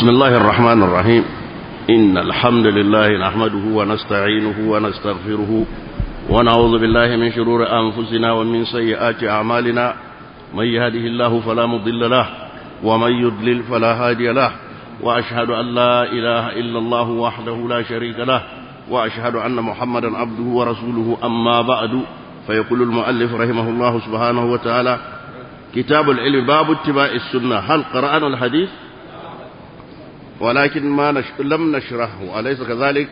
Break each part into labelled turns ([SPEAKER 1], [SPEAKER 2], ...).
[SPEAKER 1] بسم الله الرحمن الرحيم إن الحمد لله نحمده ونستعينه ونستغفره ونعوذ بالله من شرور أنفسنا ومن سيئات أعمالنا من يهده الله فلا مضل له ومن يضلل فلا هادي له وأشهد أن لا إله إلا الله وحده لا شريك له وأشهد أن محمدا عبده ورسوله أما بعد فيقول المؤلف رحمه الله سبحانه وتعالى كتاب العلم باب اتباع السنة هل قرأنا الحديث ولكن ما نش... لم نشرحه أليس كذلك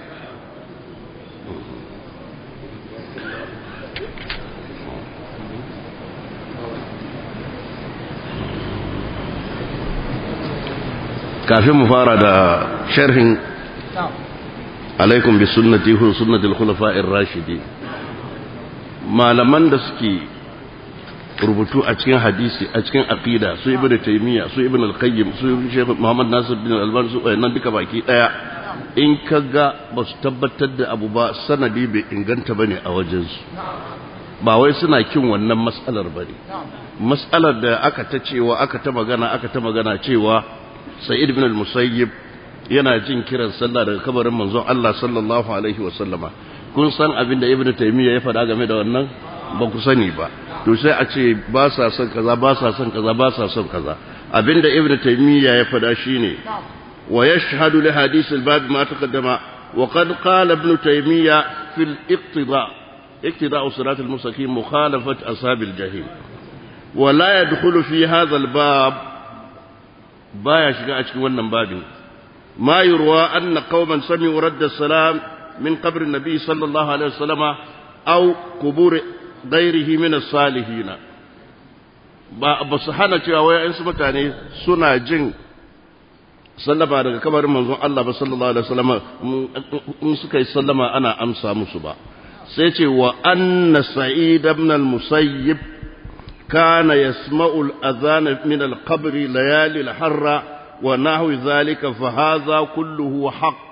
[SPEAKER 1] kafin mu fara da sharhin alaikum bi sunnati hu sunnatul khulafa'ir rashidi malaman da suke rubutu a cikin hadisi a cikin aqida su ibnu taymiya su ibnu al-qayyim su shaykh muhammad nasir bin al-albani su nan duka baki daya in kaga ba su tabbatar da abu ba sanadi bai inganta bane a wajen su ba wai suna kin wannan mas'alar bane mas'alar da aka ta cewa aka ta magana aka ta magana cewa sa'id bin al-musayyib yana jin kiran sallah daga kabarin manzon Allah sallallahu alaihi wa sallama kun san abin da ibnu taymiya ya faɗa game da wannan ba ku sani ba to sai a ce ba sa son kaza ba sa son kaza ba sa son kaza abinda ibnu taymiya ya faɗa shine wa yashhadu li hadith al-bab ma taqaddama wa qad qala ibnu taymiya fi al-iqtida iqtida sirat al-mustaqim mukhalafat ashab al-jahim wa la yadkhulu fi hadha al-bab baya shiga a cikin wannan babin ما يروى أن قوما سمعوا رد السلام من قبر النبي صلى الله عليه وسلم أو قبور غيره من الصالحين ba su hana cewa wai in su mutane suna jin sallama daga kabarin manzon Allah ba sallallahu alaihi wasallam in suka yi sallama ana amsa musu ba sai ce wa anna sa'id ibn al-musayyib kana yasma'u al-adhan min al-qabr layali al-harra ونحو ذلك فهذا كله حق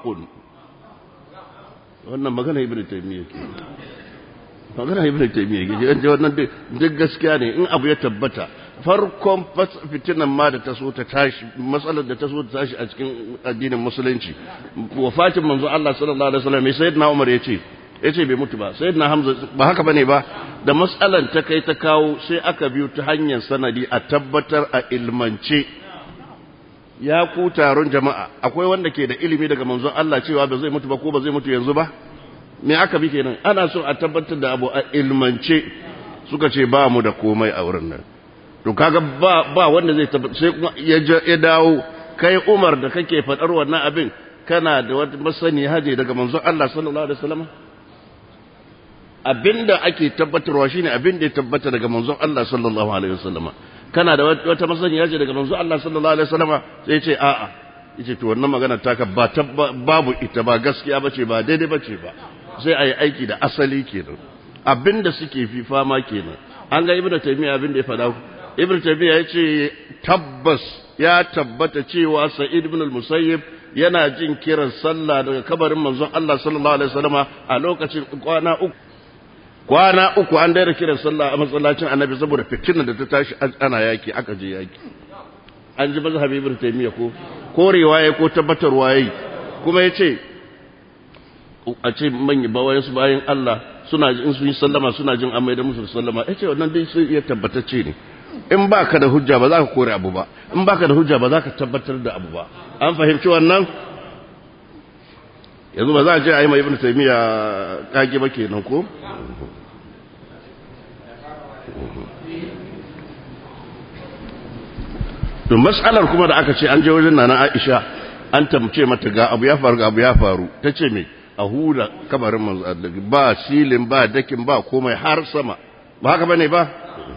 [SPEAKER 1] wannan magana ibnu taymiya ke magana ibnu taymiya ke an ji wannan duk gaskiya ne in abu ya tabbata farkon fitinan ma da ta so ta tashi matsalar da ta so ta tashi a cikin addinin musulunci wafatin manzo Allah sallallahu alaihi wasallam sai sayyidina Umar yace yace bai mutu ba sayyidina Hamza ba haka bane ba da matsalar ta kai ta kawo sai aka biyo ta hanyar sanadi a tabbatar a ilmance ya ku taron jama'a akwai wanda ke da ilimi daga manzon Allah cewa ba zai mutu ba ko ba zai mutu yanzu ba me aka bi kenan ana so a tabbatar da abu a ilmance suka ce ba mu da komai a wurin nan to kaga ba ba wanda zai tabbata sai kuma ya dawo kai Umar da kake fadar wannan abin kana da wata masani haje daga manzon Allah sallallahu alaihi wasallam abinda ake tabbatarwa shine abinda ya tabbata daga manzon Allah sallallahu alaihi wasallam kana da wata masaniya ce daga manzo Allah sallallahu alaihi wasallama sai ce a'a yace to wannan magana taka ba babu ita ba gaskiya bace ba daidai bace ba sai ayi aiki da asali kenan abinda suke fi fama kenan an ga ibnu taymiya abinda ya faɗa ibnu taymiya yace tabbas ya tabbata cewa sa'id ibn al-musayyib yana jin kiran sallah daga kabarin manzon Allah sallallahu alaihi wasallama a lokacin kwana uku kwana uku an daina kiran sallah a masallacin annabi saboda fitinar da ta tashi ana yaki aka je yaki an ji mazhabi ibn taymiya ko korewa yayi ko tabbatarwa yayi kuma yace a ce manyan bawayen su bayan Allah suna in sun yi sallama suna jin amai da musu sallama yace wannan dai sai ya tabbatacce ne in baka da hujja ba za ka kore abu ba in baka da hujja ba za ka tabbatar da abu ba an fahimci wannan yanzu ba za a je a yi mai ibn taymiya kage ba kenan ko to mas'alar kuma da aka ce an je wajen nana Aisha an tamce mata ga abu ya faru ga abu ya faru tace me a hura kabarin manzo ba silin ba dakin ba komai har sama ba haka bane ba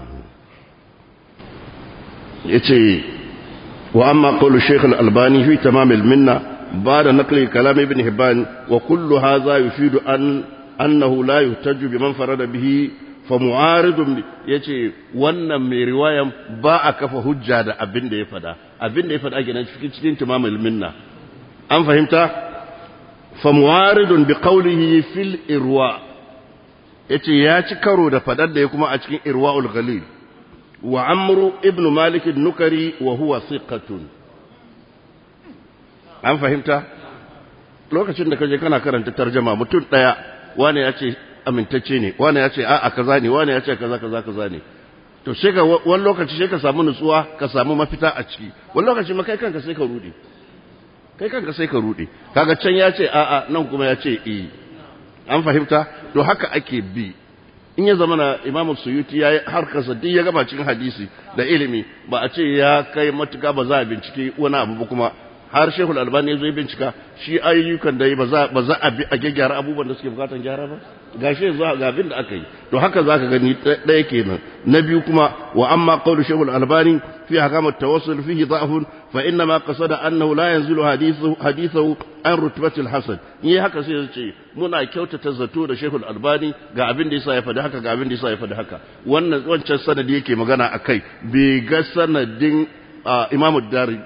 [SPEAKER 1] yace wa amma qawlu shaykh al-albani fi tamam al-minna بعد نقل كلام ابن هبان وكل هذا يفيد أن أنه لا يحتج بمن فرد به فمعارض yace wannan mai riwayan ba a kafa hujja da abin da ya fada abin da ya fada kenan cikin cikin timamul minna an fahimta fa mu'aridun bi qawlihi fil irwa yace ya ci karo da fadar da ya kuma a cikin irwaul ghalil wa amru ibn malik an-nukari wa huwa thiqatun an fahimta lokacin da kaje kana karanta tarjama mutum daya wani ya ce amintacce ne wani ya ce a'a kaza ne wani ya ce kaza kaza kaza ne to sai ka wani lokaci sai ka samu nutsuwa ka samu mafita a ciki wani lokaci ma kai kanka sai ka rude kai kanka sai ka rude kaga can ya ce a'a nan kuma ya ce eh an fahimta to haka ake bi in ya zama na imam suyuti ya yi harkarsa duk ya gaba cikin hadisi da ilimi ba a ce ya kai matuka ba za a bincike wani abu ba kuma har shehul albani ya zo ya bincika shi ayyukan da yi ba za a bi a gyara abubuwan da suke bukatan gyara ba gashi yanzu ga abin da aka yi to haka zaka gani ɗaya kenan na biyu kuma wa amma qawlu shehul albani fi hakamat tawassul fihi da'fun fa inna ma qasada annahu la yanzilu hadithu hadithu an rutbatil hasan yi haka sai ya ce muna kyautata zato da shehul albani ga abin da yasa ya faɗi haka ga abin da yasa ya faɗi haka wannan wancan sanadi yake magana akai bai ga sanadin imamu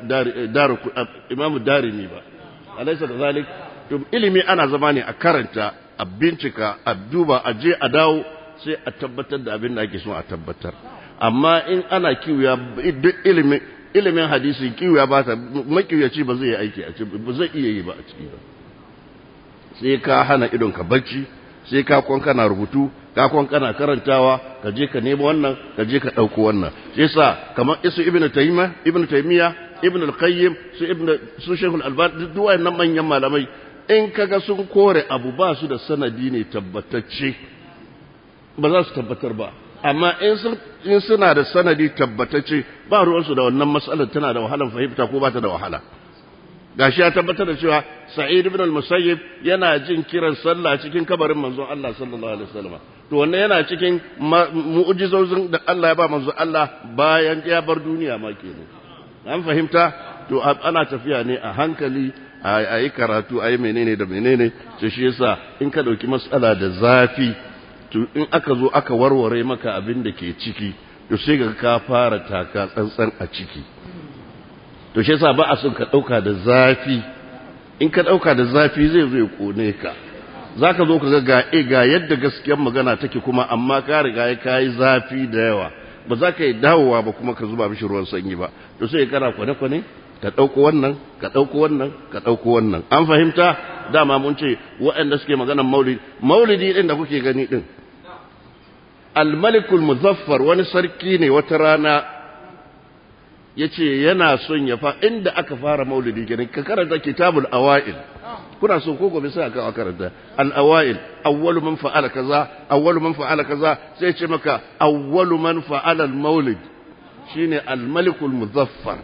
[SPEAKER 1] darimi ba alaisa da zalik ilimi ana zama ne a karanta a bincika a duba a je a dawo sai a tabbatar da abin da ake so a tabbatar amma in ana kiwiya duk ilimin ilimin hadisi kiwiya ba ta makiyaci ba zai yi aiki a ciki ba zai iya yi ba a ciki ba sai ka hana idon ka bacci sai ka kwan kana rubutu ka kwan kana karantawa ka je ka nemo wannan ka je ka ɗauko wannan shi yasa kamar isu ibnu taymiya ibnu taymiya ibnu al-qayyim su ibnu su shaykhul albani duk wayannan manyan malamai in kaga sun kore abu ba su da sanadi ne tabbatacce ba za su tabbatar ba amma in sun in suna da sanadi tabbatacce ba ruwansu da wannan matsalar tana da wahalar fahimta ko ba ta da wahala gashi ya tabbatar da cewa sa'id ibn al-musayyib yana jin kiran sallah cikin kabarin manzon Allah sallallahu alaihi wasallam to wannan yana cikin mu'jizozin da Allah ya ba manzon Allah bayan ya bar duniya ma kenan an fahimta to ana tafiya ne a hankali a yi karatu a yi menene da menene to shi yasa in ka dauki matsala da zafi to in aka zo aka warware maka abin da ke ciki to sai ga ka fara taka tsantsan a ciki to shi yasa ba a son ka dauka da zafi in ka dauka da zafi zai zo ya kone ka zaka zo ka ga ga e ga yadda gaskiyar magana take kuma amma ka riga ya kai zafi da yawa ba za ka yi dawowa ba kuma ka zuba mishi ruwan sanyi ba to sai kana kwane kwane ka dauko wannan ka dauko wannan ka dauko wannan an fahimta dama mun ce waɗanda suke maganar maulidi maulidi din da kuke gani din al-malikul muzaffar wani sarki ne wata rana ya ce yana son ya fa inda aka fara maulidi gani ka karanta kitabul awa'il kuna so ko gobe sai aka karanta al awa'il awwalu man fa'ala kaza awwalu man fa'ala kaza sai ce maka awwalu man fa'ala al maulid shine al malikul muzaffar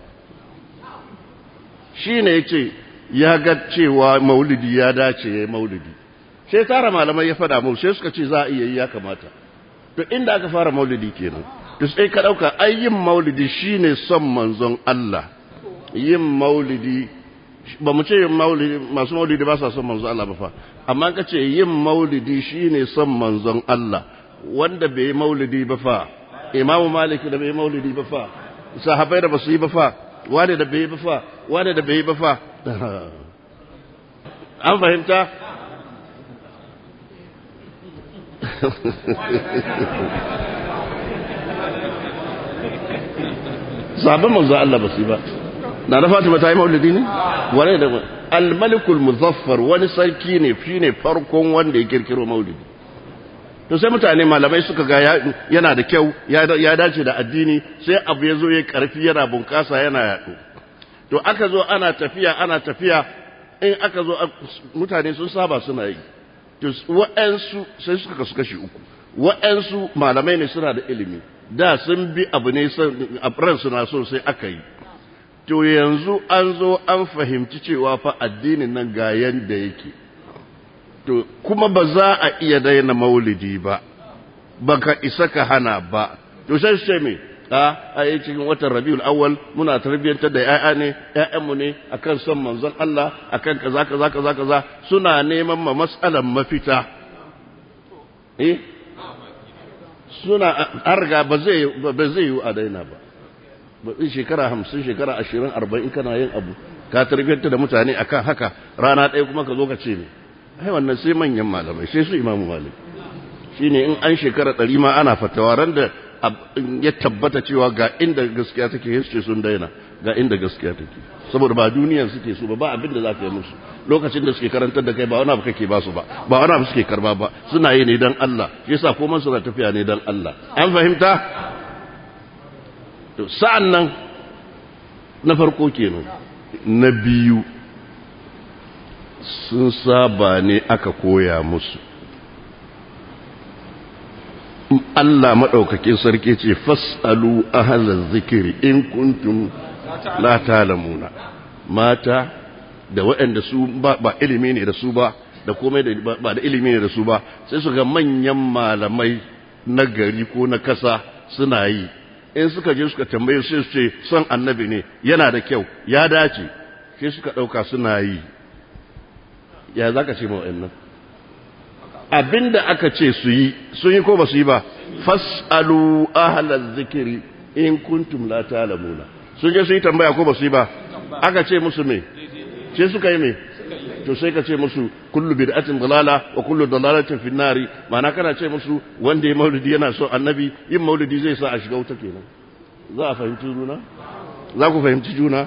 [SPEAKER 1] shine yace ya ga cewa maulidi ya dace yayi maulidi sai tara malamai ya fada mu sai suka ce za a iya yi ya kamata to inda aka fara maulidi kenan to sai ka ɗauka ai yin maulidi shine son manzon Allah yin maulidi ba mu ce yin maulidi masu maulidi ba sa son manzon Allah ba fa amma ka ce yin maulidi shine son manzon Allah wanda bai yi maulidi ba fa imamu malik da bai yi maulidi ba fa sahabbai da ba su yi ba fa wane da bai yi ba fa wane da bai yi ba fa an fahimta sabon manzo Allah ba su ba na da Fatima ta yi maulidi ne wane da al-malikul muzaffar wani sarki ne shine farkon wanda ya kirkiro maulidi to sai mutane malamai suka ga yana da kyau ya dace da addini sai abu ya zo ya karfi yana bunkasa yana yaɗo to aka zo ana tafiya ana tafiya in aka zo mutane sun saba suna yi to wa'ansu sai suka kasu kashi uku wa'ansu malamai ne suna da ilimi da sun bi abu ne a ransu na so sai aka yi to yanzu an zo an fahimci cewa fa addinin nan ga yanda yake to kuma ba za a iya daina maulidi ba baka isa ka hana ba to sai sai me a a yi cikin watan rabiul awwal muna tarbiyyantar da ya'ya ne ƴaƴanmu ne akan son manzon Allah akan kaza kaza kaza kaza suna neman ma mas'alan mafita eh suna arga ba zai ba zai yi a daina ba ba in shekara hamsin shekara ashirin arba'in kana yin abu ka tarbiyyanta da mutane akan haka rana ɗaya kuma ka zo ka ce ne ai wannan sai manyan malamai sai su imamu malik shine in an shekara ɗari ma ana fatawa ran da ya tabbata cewa ga inda gaskiya take history sun daina ga inda gaskiya take saboda ba duniyar suke so ba ba abin da za ka yi musu lokacin da suke karantar da kai ba wani abu kake ba su ba ba wani abu suke karba ba suna yi ne dan Allah shi yasa komai suna tafiya ne dan Allah an fahimta to sa'an nan na farko kenan na biyu sun saba ne aka koya musu Allah maɗaukakin sarki ce fas'alu ahlal zikiri in kuntum la ta'lamuna mata da waɗanda su ba, ba ilimi ne da su ba da komai da ba da ilimi ne da su ba sai su ga manyan malamai na gari ko na kasa suna yi in suka je suka tambaye sai su ce son annabi ne yana da kyau ya dace sai suka ɗauka suna yi ya za ka ce ma wa'annan abinda aka ce su yi sun yi ko ba su yi ba fas'alu ahlal zikiri in kuntum la ta'lamuna sun je su yi tambaya ko ba su yi ba aka ce musu me ce suka yi me to sai ka ce musu kullu bid'atin dalala wa kullu dalalatin fi nari ma'ana kana ce musu wanda ya maulidi yana so annabi yin maulidi zai sa a shiga wuta kenan za a fahimci juna za ku fahimci juna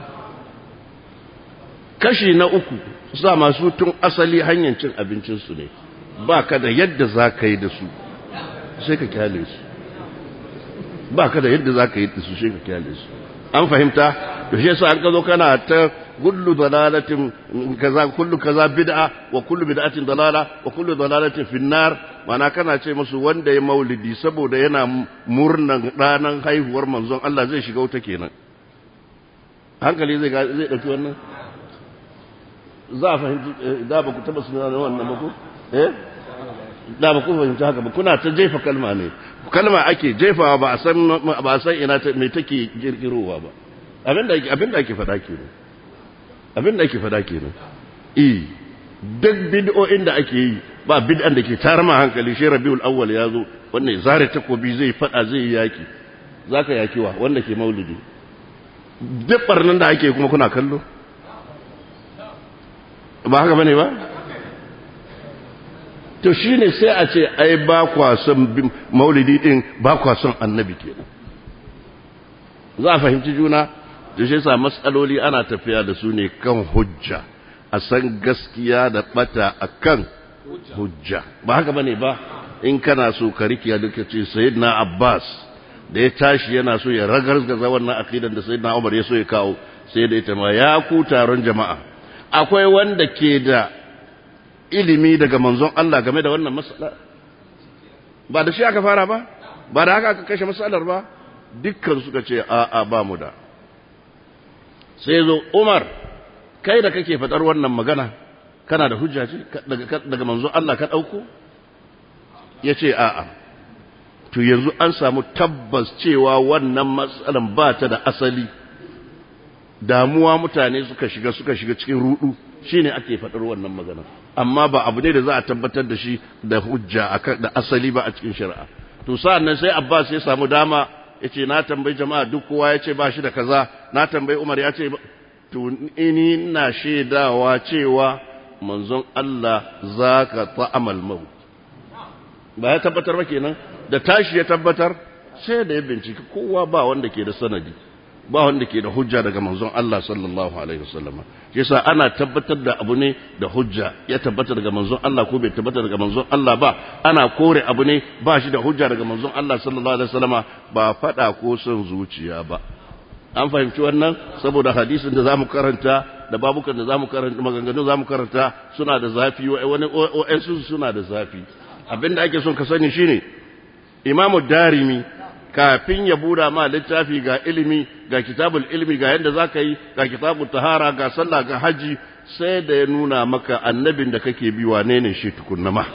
[SPEAKER 1] kashi na uku sa masu tun asali hanyar cin abincinsu ne ba ka da yadda za ka yi da su sai ka kyale su ba ka da yadda za ka yi da su sai ka kyale su an fahimta da shi yasa an ka zo kana ta kullu dalalatin kaza kullu kaza bid'a wa kullu bid'atin dalala wa kullu dalalatin finnar mana kana ce musu wanda ya maulidi saboda yana murnan ranar haihuwar manzon Allah zai shiga wuta kenan hankali zai zai dauki wannan za a fahimci da ba ku taba suna wannan ba ku eh da ba ku fahimci haka ba kuna ta jefa kalma ne kalma ake jefawa ba a san ba a san ina me take girgirowa ba abinda abinda ake fada kenan abinda ake fada kenan eh duk bid'o'in da ake yi ba bid'an da ke tarma hankali shi Rabiul Awwal ya zo wannan zare takobi zai fada zai yaki zaka yaki wa wanda ke maulidi duk barnan da ake kuma kuna kallo ba haka bane ba to shine sai a ce ai ba kwa son maulidi din ba kwa son annabi kenan za a fahimci juna da shi sa matsaloli ana tafiya da su ne kan hujja a san gaskiya da bata a kan hujja ba haka bane ba in kana so ka rikiya duka ce sayyidina abbas da ya tashi yana so ya ragargaza wannan aqidan da sayyidina umar ya so ya kawo sai da ita ma ya ku taron jama'a akwai wanda ke da ilimi daga manzon Allah game da wannan matsala ba da shi aka fara ba ba da haka aka kashe matsalar ba dukkan suka ce a a ba mu da sai zo Umar kai da kake fadar wannan magana kana da hujja ce daga manzon Allah ka dauko yace a a to yanzu an samu tabbas cewa wannan matsalan ba ta da asali damuwa mutane suka shiga suka shiga cikin rudu shine ake faɗar wannan magana amma ba abu ne da za a tabbatar da shi da hujja da asali ba a cikin shari'a to sa'an nan sai Abbas ya samu dama yace na tambayi jama'a duk kowa yace ba shi da kaza na tambayi Umar ya ce to ni ina shaidawa cewa manzon Allah zaka ta'amal maut ba ya tabbatar ba kenan da tashi ya tabbatar sai da ya bincika kowa ba wanda ke da sanadi ba wanda ke da hujja daga manzon Allah sallallahu alaihi wasallam yasa ana tabbatar da abu ne da hujja ya tabbata daga manzon Allah ko bai tabbata daga manzon Allah ba ana kore abu ne ba shi da hujja daga manzon Allah sallallahu alaihi wasallama ba fada ko son zuciya ba an fahimci wannan saboda hadisin da zamu karanta da babukan da zamu karanta maganganun zamu karanta suna da zafi wani wa'ansu suna da zafi abinda ake son ka sani shine imamu darimi kafin ya buda ma littafi ga ilimi ga kitabul ilimi ga yadda za ka yi ga kitabul tahara ga sallah ga haji sai da ya nuna maka annabin da kake bi wane ne shi tukunna ma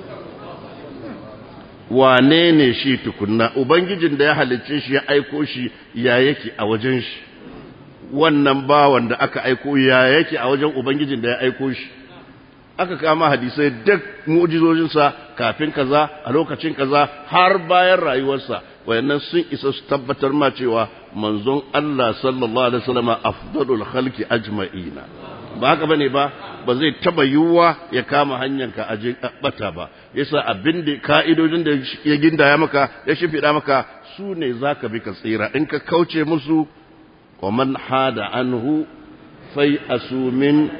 [SPEAKER 1] wane ne shi tukunna ubangijin da ya halicce shi ya aiko shi ya yake a wajen shi wannan bawan da aka aiko ya yake a wajen ubangijin da ya aiko shi aka kama hadisai duk mu'jizojinsa kafin kaza a lokacin kaza har bayan rayuwarsa wayannan sun isa su tabbatar ma cewa manzon Allah sallallahu alaihi wasallam afdalul khalqi ajma'ina ba haka bane ba ba zai taba yiwuwa ya kama hanyar ka aje bata ba yasa abin da ka'idodin da ya gindaya maka ya shimfiɗa maka su ne zaka bi ka tsira in ka kauce musu wa man hada anhu fai asumin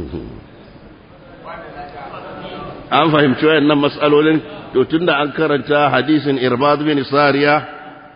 [SPEAKER 1] an fahimci wayannan mas'alolin to tunda an karanta hadisin irbad bin sariya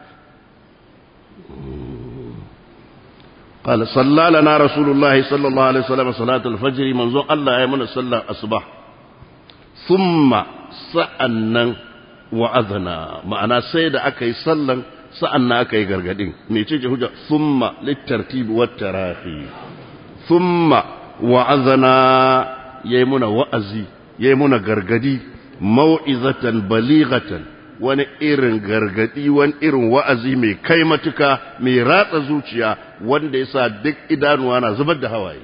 [SPEAKER 1] قال صلى لنا رسول الله صلى الله عليه وسلم صلاة الفجر منذ الله يمن صلى الصباح ثم سألنا وأذنا معنا سيد أكي صلى سألنا أكي غرغدين ميتيجي هجا ثم للترتيب والتراخي ثم وأذنا يمن وأزي يمن غرغدي موعظة بليغة wani irin gargadi wani irin wa'azi mai kai matuka mai ratsa zuciya wanda ya sa duk idanuwa na zubar da hawaye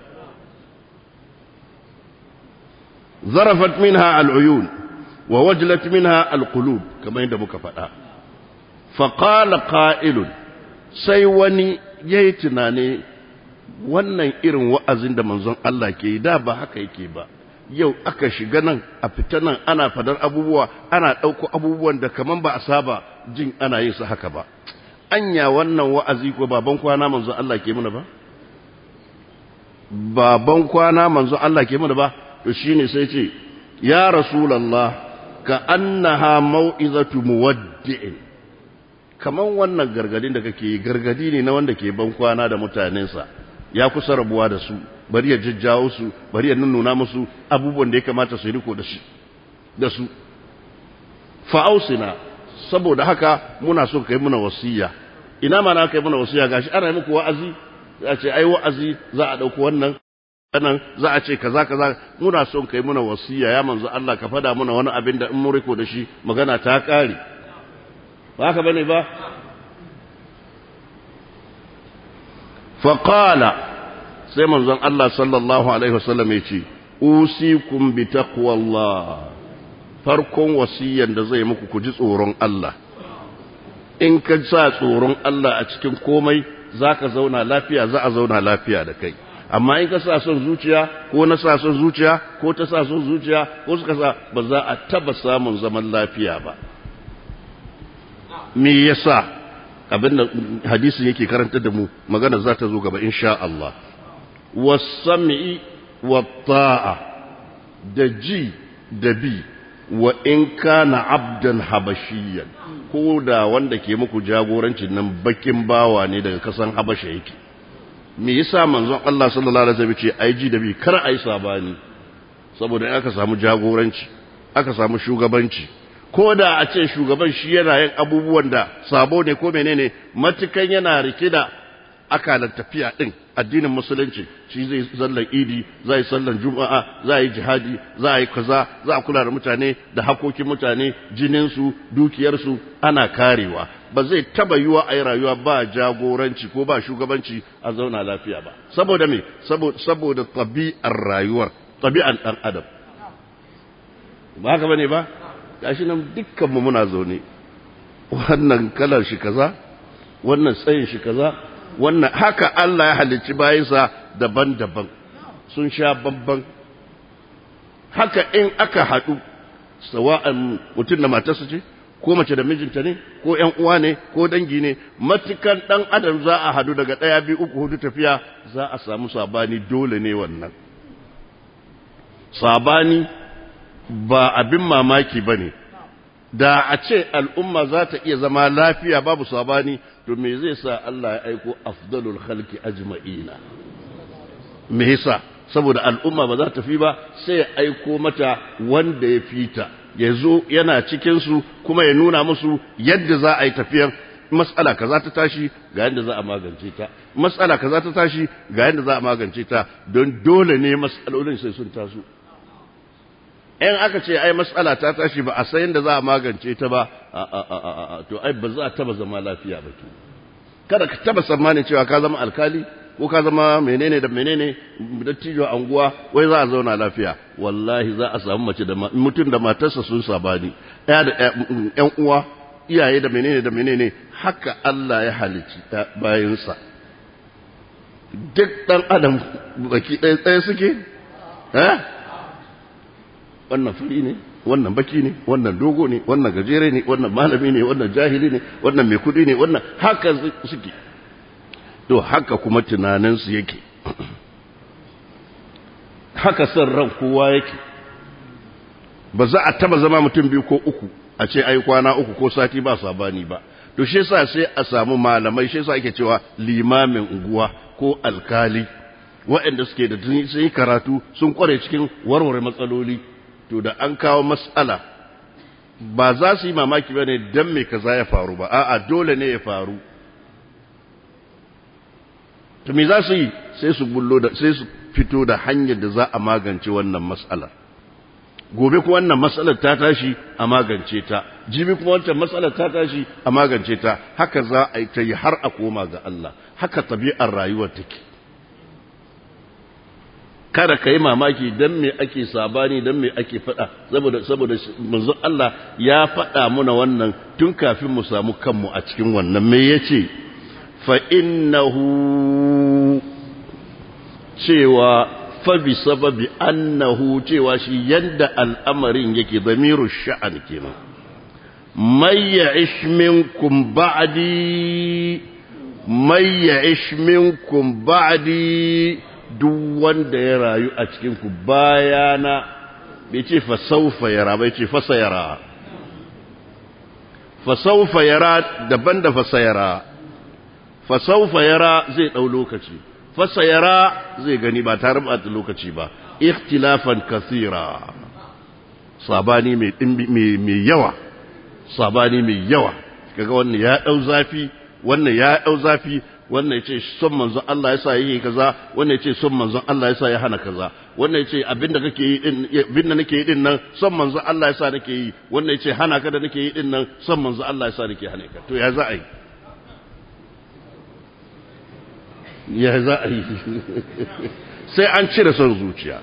[SPEAKER 1] zarafat minha al'uyun wa wajlat minha al'qulub kamar yadda muka faɗa faƙala ƙa'ilun sai wani ya yi tunani wannan irin wa'azin da manzon Allah ke yi da ba haka yake ba yau aka shiga nan a fita nan ana fadar abubuwa ana ɗauko abubuwan da kaman ba a saba jin ana yin su haka ba anya wannan wa'azi ko baban kwana manzo Allah ke mana ba baban kwana manzo Allah ke mana ba to shine sai ce ya rasulullah ka annaha mau'izatu muwaddi'in kaman wannan gargadin da kake gargadi ne na wanda ke ban kwana da mutanensa ya kusa rabuwa da su bari ya jajjawo su bari ya nuna musu abubuwan da ya kamata su riko da shi da su fa'ausina saboda haka muna so kai muna wasiya ina ma na kai muna wasiya gashi ana yi muku wa'azi za a ce ai wa'azi za a dauko wannan nan za a ce kaza kaza muna so kai muna wasiya ya manzo Allah ka fada muna wani abin da in mun riko da shi magana ta kare ba haka bane ba faqala sai manzon Allah sallallahu alaihi wasallam ya ce usikum bi taqwallah farkon wasiyan da zai muku ku ji tsoron Allah in ka sa tsoron Allah a cikin komai zaka zauna lafiya za a zauna lafiya da kai amma in ka sa son zuciya ko na sa son zuciya ko ta sa son zuciya ko suka sa ba za a taba samun zaman lafiya ba me yasa abinda hadisin yake karantar da mu magana za ta zo gaba insha Allah wasam'i watta'a da ji da bi wa in kana abdan habashiyan ko da wanda ke muku jagorancin nan bakin bawa ne daga kasan habasha yake me yasa manzon Allah sallallahu alaihi wasallam ce ai ji da bi kar ai sabani saboda aka samu jagoranci aka samu shugabanci ko da a ce shugaban shi yana yin abubuwan da sabo ne ko menene matukan yana rike da akalar tafiya din addinin musulunci shi zai sallar idi zai sallar juma'a za yi jihadi za a yi kaza za a kula da mutane da hakokin mutane jininsu dukiyarsu ana karewa ba zai taba yiwa a yi rayuwa ba jagoranci ko ba shugabanci a zauna lafiya ba saboda me saboda tabi'ar rayuwar tabi'an dan adam ba haka bane ba gashi nan dukkanmu muna zaune wannan kalar shi kaza wannan tsayin shi kaza wannan haka Allah ya halicci bayansa daban-daban sun sha babban haka in aka haɗu sawa'an mutum da matarsa ce ko mace da mijinta ne ko ƴan uwa ne ko dangi ne matukan ɗan adam za a haɗu daga ɗaya biyu uku hudu tafiya za a samu sabani dole ne wannan sabani ba abin mamaki ba ne da a ce al'umma za ta iya zama lafiya babu sabani to me zai sa Allah ya aiko afdalul khalqi ajma'ina me yasa saboda al'umma ba za ta fi ba sai ya aiko mata wanda ya fita ya zo yana cikin su kuma ya nuna musu yadda za a yi tafiyar mas'ala kaza ta tashi ga yadda za a magance ta mas'ala kaza ta tashi ga yadda za a magance ta don dole ne mas'alolin sai sun taso in aka ce ai matsala ta tashi ba a san yadda za a magance ta ba to ai ba za a taba zama lafiya ba ke kada ka taba tsammanin cewa ka zama alkali ko ka zama menene da menene dattijo anguwa wai za a zauna lafiya wallahi za a samu mace da mutum da matarsa sun sabani ɗaya da ƴan uwa iyaye da menene da menene haka Allah ya halicci bayansa duk ɗan adam baki ɗaya ɗaya suke eh wannan fari ne wannan baki ne wannan dogo ne wannan gajere ne wannan malami ne wannan jahili ne wannan mai kudi ne wannan haka suke to haka kuma tunaninsu yake haka son ran kowa yake ba za a taba zama mutum biyu ko uku a ce ai kwana uku ko sati ba sabani ba to shi yasa sai a samu malamai shi yasa ake cewa limamin unguwa ko alkali waɗanda suke da sun yi karatu sun kware cikin warware matsaloli to da an kawo matsala ba za su yi mamaki ba ne don me kaza ya faru ba a'a dole ne ya faru to me za su yi sai su bullo da sai su fito da hanyar da za a magance wannan matsalar gobe kuma wannan matsalar ta tashi a magance ta jibi kuma wancan matsalar ta tashi a magance ta haka za a yi ta yi har a koma ga Allah haka tabi'ar rayuwar take kada ka yi mamaki don me ake sabani don me ake faɗa saboda saboda manzo Allah ya faɗa muna wannan tun kafin mu samu kanmu a cikin wannan me yace fa innahu cewa fa bi sababi annahu cewa shi yanda al'amarin yake zamiru sha'an kenan may ya'ish minkum ba'di may ya'ish minkum ba'di duk wanda ya rayu a cikinku bayana bai ce fasaufa yara bai ce fasa yara fasaufa yara daban da fasa yara fasaufa yara zai ɗau lokaci fasa yara zai gani ba tare ba da lokaci ba ikhtilafan kasira sabani mai yawa sabani mai yawa kaga wannan ya ɗau zafi wannan ya ɗau zafi wannan yace son manzon Allah yasa yake kaza wannan yace son manzon Allah yasa ya hana kaza wannan yace abinda kake yi din abinda nake yi din nan son manzon Allah yasa nake yi wannan yace hana ka da nake yi din nan son manzon Allah yasa nake hana ka to ya za a yi ya za a yi sai an cire son zuciya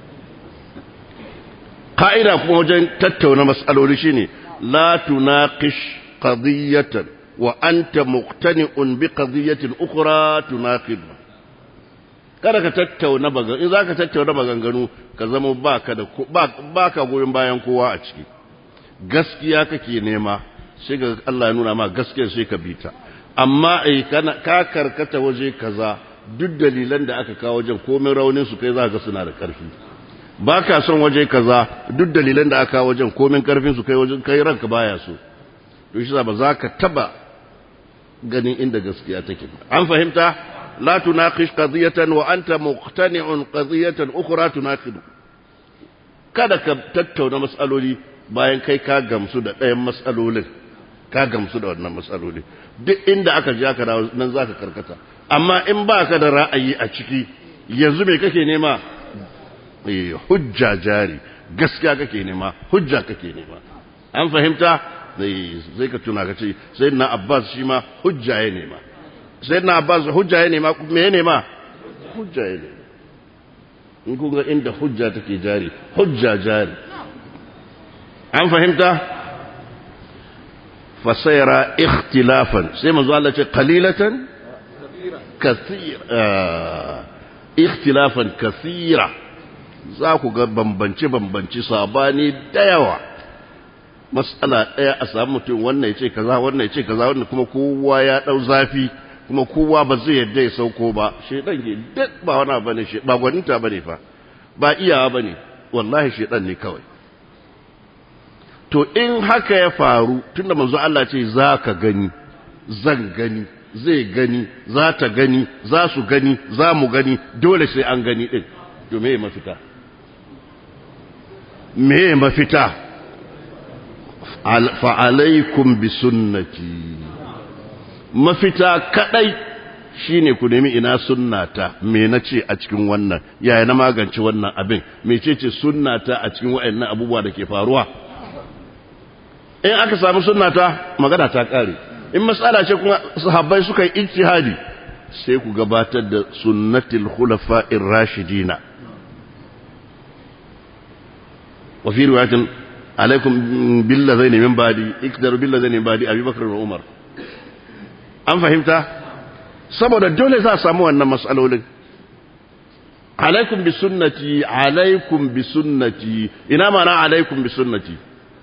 [SPEAKER 1] ka'ida kuma wajen tattauna mas'aloli shine la tunaqish qadiyatan وأنت مقتنع بقضية أخرى تناقض kada ka tattauna bagan in zaka tattauna maganganu ka zama baka da baka goyon bayan kowa a ciki gaskiya kake nema sai ga Allah ya nuna ma gaskiyar sai ka bita amma ai kana ka karkata waje kaza duk dalilan da aka kawo wajen komai raunin su kai za ga suna da karfi baka son waje kaza duk dalilan da aka kawo wajen komai karfin su kai wajen kai ranka baya so to shi ba za ka taba ganin inda gaskiya take an fahimta la tunaqish qadiyatan wa anta muqtani'un qadiyatan ukhra tunaqidu kada ka tattauna mas'aloli bayan kai ka gamsu da ɗayan mas'alolin ka gamsu da wannan mas'aloli duk inda aka ji aka dawo nan zaka karkata amma in ba ka da ra'ayi a ciki yanzu me kake nema eh hujja jari gaskiya kake nema hujja kake nema an fahimta zai ka tuna ka ce sai na abbas shi ma hujja ya nema sai na abbas hujja ya nema me ya nema hujja ya nema in kun ga inda hujja take jari hujja jari an fahimta fasayara ikhtilafan sai manzo Allah ce qalilatan kathira ikhtilafan kathira za ku ga bambance bambance sabani da yawa matsala ɗaya a samu mutum wannan ya ce kaza wannan ya ce kaza wannan kuma kowa ya ɗau zafi kuma kowa ba zai yadda ya sauko ba shedan ke duk ba wani ba ne ba gwaninta ba ne fa ba iyawa ba ne wallahi shedan ne kawai to in haka ya faru tunda manzo Allah ce za ka gani zan gani zai gani za ta gani za su gani za mu gani dole sai an gani ɗin to me mafita me mafita fa'alaikum bi sunnati mafita kadai shine ku nemi ina sunnata me nace a cikin wannan yaya na magance wannan abin mecece sunnata a cikin wayannan abubuwa da ke faruwa in aka samu sunnata magana ta kare in matsala ce kuma sahabbai suka yi ijtihadi sai ku gabatar da sunnatul khulafa'ir rashidina wa fi riwayatin alaikum billazaini min badi ikdaru billazaini min badi abubakar da umar an fahimta saboda dole za a samu wannan matsalolin alaikum bi sunnati alaikum bi sunnati ina mana alaikum bi sunnati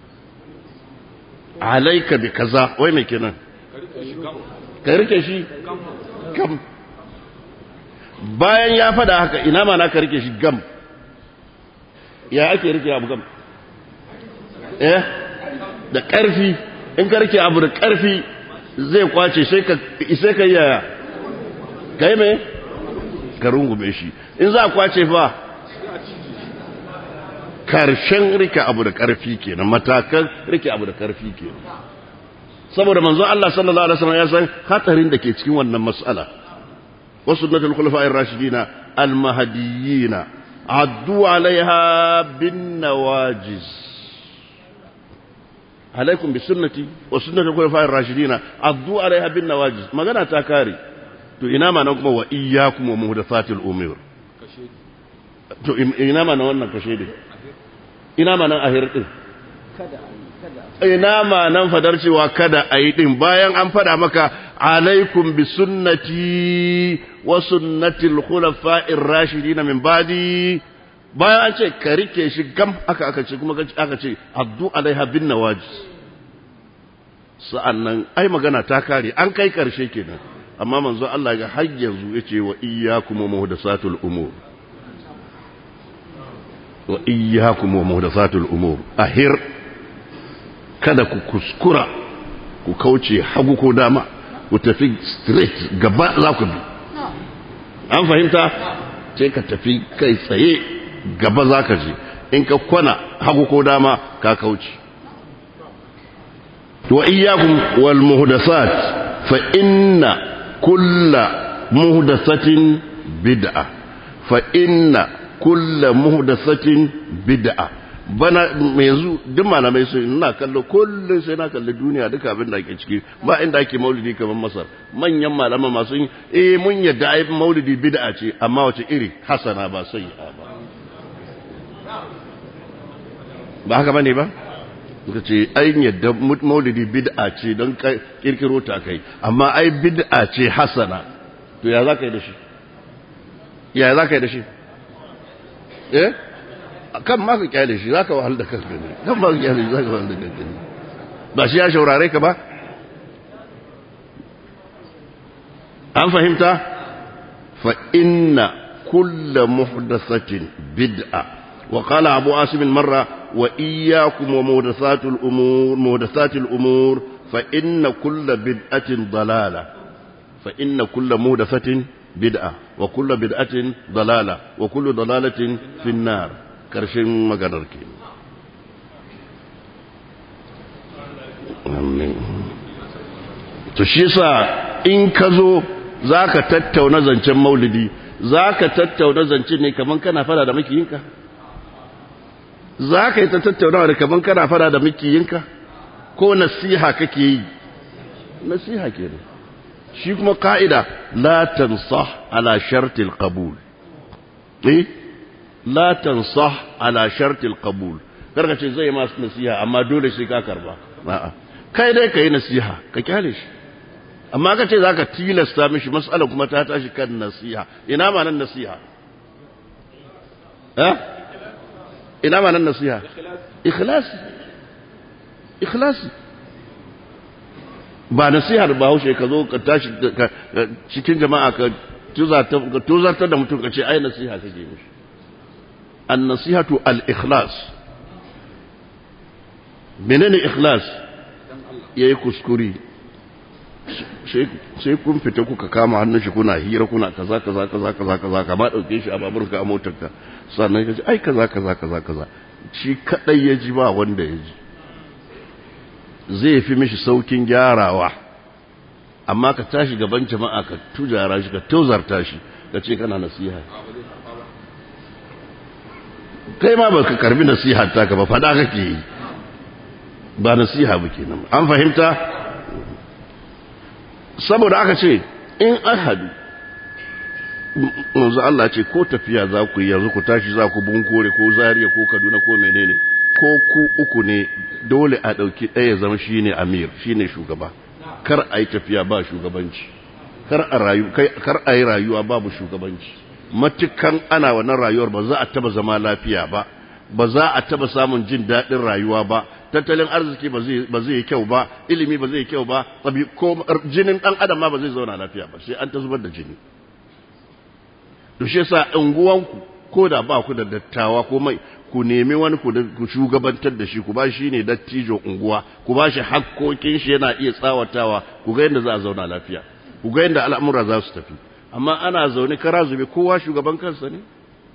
[SPEAKER 1] alaika bi kaza wai mai kenan ka rike shi kam bayan ya fada haka ina mana ka rike shi gam ya ake rike abu gam eh da ƙarfi in ka rike abu da ƙarfi zai kwace sai ka sai ka yaya kai me ka rungume shi in za a kwace fa karshen rike abu da ƙarfi kenan matakan rike abu da ƙarfi kenan saboda manzo Allah sallallahu alaihi wasallam ya san hatarin da ke cikin wannan mas'ala wasu sunnatul khulafa'ir rashidina al-mahdiyina addu alaiha bin nawajiz alaikum bi sunnati wa sunnatul khulafa'ir rashidina addu alaiha bin nawajiz magana ta kare to ina ma nan kuma wa iyyakum wa muhdathatil umur to ina ma nan wannan kashe din ina ma nan ahir din ina ma nan fadar cewa kada a yi din bayan an fada maka alaikum bi sunnati wa sunnatil khulafa'ir rashidina min ba'di bayan an ce ka rike shi gam aka aka ce kuma aka ce addu alaiha bin nawajis sa'annan ai magana ta kare an kai karshe kenan amma manzo Allah ga har yanzu yace wa iyyakum muhdathatul umur wa iyyakum muhdathatul umur ahir kada ku kuskura ku kauce hagu ko dama ku tafi straight gaba za ku bi an fahimta sai ka tafi kai tsaye gaba za ka je in ka kwana hagu ko dama ka kauce wa iyyakum wal muhdathat fa inna kulla muhdathatin bid'a fa inna kulla muhdathatin bid'a bana yanzu duk malamai su ina kallo kullum sai na kalli duniya duka abin da ake ciki ba inda ake maulidi kamar masar manyan malama masu yin eh mun yadda ai maulidi bid'a ce amma wace iri hasana ba sai ba ba haka bane ba suka ce ai yadda maulidi bid'a ce don kirkiro ta kai amma ai bid'a ce hasana to ya za ka yi da shi ya za ka yi da shi eh kan ma ka kyale shi za ka wahal da kanka ne kan ma ka kyale shi za ka wahal da kanka ne ba shi ya shaurare ka ba an fahimta fa inna kulla muhdathatin bid'a wa qala abu asim marra wa iyyakum wa muhdathatul umur muhdathatil umur fa inna kulla bid'atin dalala fa inna kulla muhdathatin bid'a wa kulla bid'atin dalala wa kullu dalalatin fi an-nar karshen maganar ke to shi sa in ka zo za ka tattauna zancen maulidi za ka tattauna zancen ne kamar kana fara da makiyinka za ka yi ta tattaunawa da kamar kana fara da makiyinka ko nasiha kake yi nasiha ke ne shi kuma ka'ida la tansah ala shartil qabul eh la tansah ala shartil qabul karka ce zai masu nasiha amma dole sai ka karba a'a kai dai kai nasiha ka kyale shi amma ka ce zaka tilasta mishi mas'ala kuma ta tashi kan nasiha ina ma nan nasiha eh ina ma nan nasiha ikhlasi ikhlasi ba nasihar ba haushe ka zo ka tashi cikin jama'a ka tuzartar da mutum ka ce ai nasiha kake mishi النصيحة الإخلاص منين إخلاص yayi kuskure sai kun fita kuka kama hannun shi kuna hira kuna kaza kaza kaza kaza kaza ka ba dauke shi a baburka a motarka sannan ka ce ai kaza kaza kaza kaza shi kadai ya ji ba wanda ya ji zai fi mishi saukin gyarawa amma ka tashi gaban jama'a ka tujara shi ka tozarta shi ka ce kana nasiha kai ma baka karbi nasiha ta ka ba fada kake yi ba nasiha ba kenan an fahimta saboda aka ce in ahadu manzo Allah ce ko tafiya za ku yi yanzu ku tashi za ku bunkore ko zariya ko kaduna ko menene ko ku uku ne dole a ɗauki ɗaya zama shine amir shine shugaba kar a yi tafiya ba shugabanci kar a yi rayuwa babu shugabanci matukan ana wannan rayuwar ba za a taba zama lafiya ba ba za a taba samun jin daɗin rayuwa ba tattalin arziki ba zai yi kyau ba ilimi ba zai yi kyau ba ko jinin ɗan adam ma ba zai zauna lafiya ba sai an ta zubar da jini to shi yasa unguwanku ko da ba ku da dattawa ko mai ku nemi wani ku shugabantar da shi ku ba shi ne dattijo unguwa ku ba shi hakkokin shi yana iya tsawatawa ku ga yadda za a zauna lafiya ku ga yadda al'amura za su tafi amma ana zaune kara zube kowa shugaban kansa ne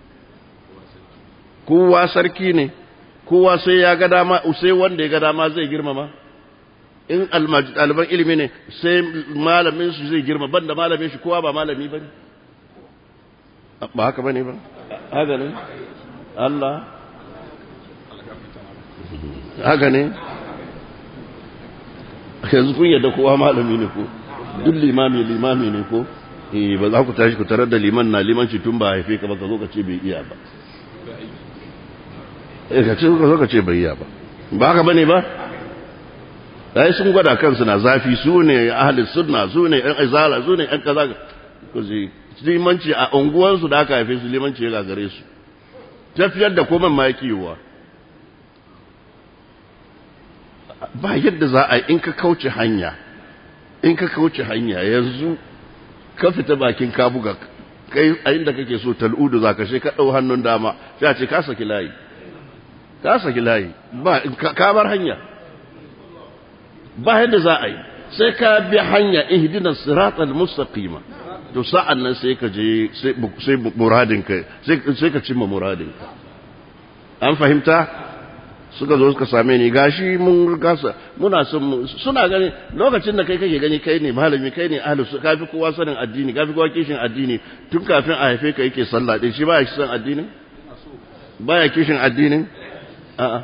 [SPEAKER 1] kowa sarki ne kowa sai ya ga dama sai wanda ya ga dama zai girmama in ɗaliban ilimi ne sai malamin su zai girma banda malamin shi kowa ba malami ba ne ba haka ba ne ba haka ne Allah haka ne yanzu kun yadda kowa malami ne ko duk limami limami ne ko eh ba za ku tashi ku tarar da liman na limanci tun ba haife ka ba ka zo ka ce bai iya ba eh ka ce ka zo ka ce bai iya ba ba haka bane ba ai sun gwada kansu na zafi su ne ahli sunna su ne ɗan izala su ne ɗan kaza ku ji limanci a unguwansu da aka haife su limanci ya gagare su tafiyar da komai ma yake yiwuwa ba yadda za a yi in ka kauce hanya in ka kauce hanya yanzu ka fita bakin ka buga kai a inda kake so tal'udu za ka ka ɗau hannun dama sai ce ka saki layi ka saki layi ba ka bar hanya ba yadda za a yi sai ka bi hanya ihdinas siratal mustaqima to sa'an nan sai ka je sai muradinka sai ka cimma muradinka an fahimta suka zo suka same ni gashi mun gasa muna son suna gani lokacin da kai kake gani kai ne malami kai ne ahlus kafi kowa sanin addini kafi kowa kishin addini tun kafin a haife ka yake sallah din shi baya kishin addinin baya kishin addinin a'a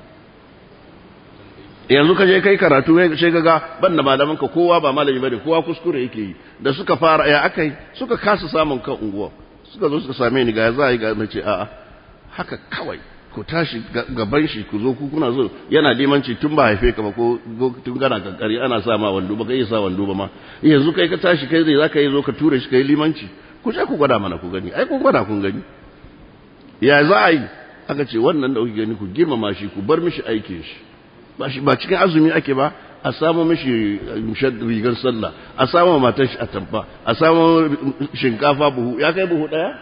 [SPEAKER 1] yanzu ka je kai karatu sai ga ban da malaman ka kowa ba malami bane kowa kuskure yake yi da suka fara ya akai suka kasa samun kan unguwa suka zo suka same ni ga za a yi ga nace a'a haka kawai ku tashi gaban shi ku zo ku kuna zo yana limanci tun ba haife ka ba ko tun gana kankari ana sa ma wando ba kai sa wando ba ma yanzu kai ka tashi kai zai zaka yi zo ka ture shi kai limanci ku je ku gwada mana ku gani ai kun gwada kun gani ya za a yi aka ce wannan da kuke gani ku girmama shi ku bar mishi aikin shi ba cikin azumi ake ba a samu mishi rigar sallah a samu matar shi a tamfa a samu shinkafa buhu ya kai buhu daya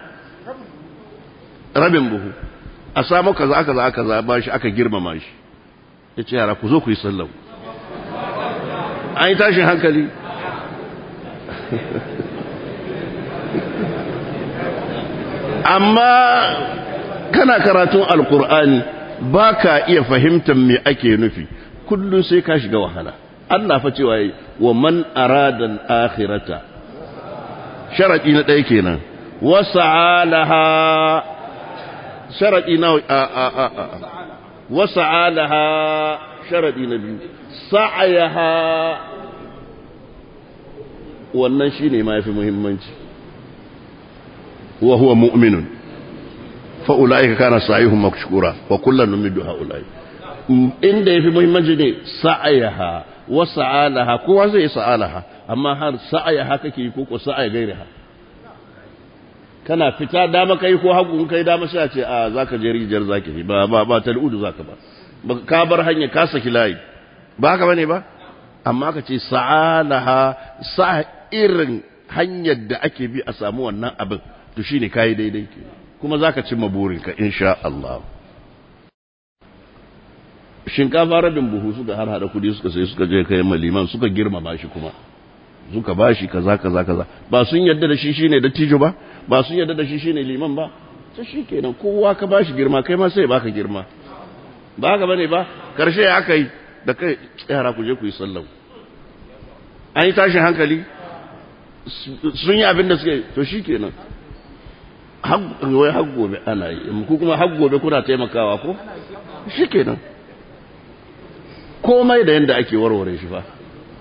[SPEAKER 1] rabin buhu a samu kaza aka za aka zaba shi aka girmama shi ya ce yara ku zo ku yi sallah an yi tashin hankali amma kana karatun alkur'ani ba ka iya fahimtar me ake nufi kullum sai ka shiga wahala Allah fa cewa yi wa man aradan akhirata sharadi na ɗaya kenan wasa'alaha sharadi na a a a a wasa'alaha sharadi na biyu sa'ayaha wannan shine ma yafi muhimmanci wa huwa mu'minun fa'ula'ika kana sa'ihun makshura wa kullum numidu ha'ula'i inda ya fi muhimmanci ne sa'ayaha wa sa'alaha kowa zai yi sa'alaha amma har sa'ayaha kake yi koko sa'aya gairi ha kana fita dama kai ko hagu in kai dama sai a ce a za ka je rijiyar za ka ba ba ba ta al'udu za ka ba ka bar hanya ka saki layi ba haka bane ba amma ka ce sa'alaha sa irin hanyar da ake bi a samu wannan abin to shine kai daidai kenan kuma za ka cimma burinka insha Allah shinkafa rabin buhu suka har hada kudi suka sai suka je kai maliman suka girmama shi kuma suka ba shi kaza kaza kaza ba sun yadda da shi shine dattijo ba ba sun yadda da shi shine liman ba ta shi kenan kowa ka ba shi girma kai ma sai baka girma ba haka bane ba karshe ya aka yi da kai yara ku je ku yi sallah an yi tashin hankali sun yi abin da suka yi to shi kenan wai har gobe ana yi ku kuma har gobe kuna taimakawa ko shi kenan komai da yadda ake warware shi fa